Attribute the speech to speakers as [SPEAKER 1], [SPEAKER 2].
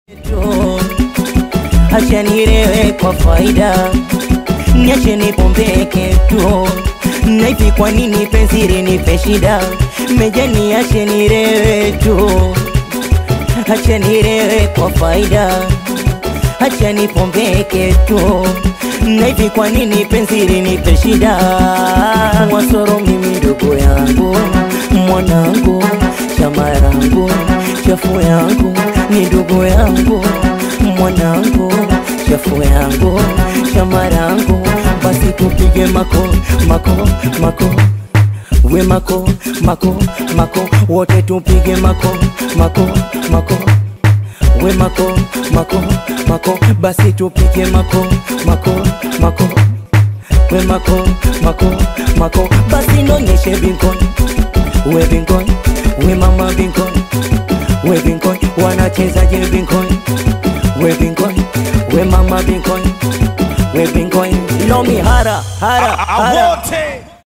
[SPEAKER 1] Acha nilewe kwa faida, niache nipombeke tu. Na hivi kwa nini penzi linipe shida? Meja niache nilewe tu, acha nilewe kwa faida, acha nipombeke tu. Na hivi kwa nini penzi linipe shida? Wasoro mimi ndugu yangu, mwanangu, chama yangu, chafu yangu, ni ndugu yangu, mwanangu, chafu yangu, chama yangu, basi tupige mako mako mako we mako mako mako wote tupige mako mako mako we mako mako mako basi tupige mako mako mako we mako mako mako basi nonyeshe binkon we binkon we mama binkon we binkon wanachezaje binkon we binkon we mama binkon we binkon lomi hara hara hara
[SPEAKER 2] wote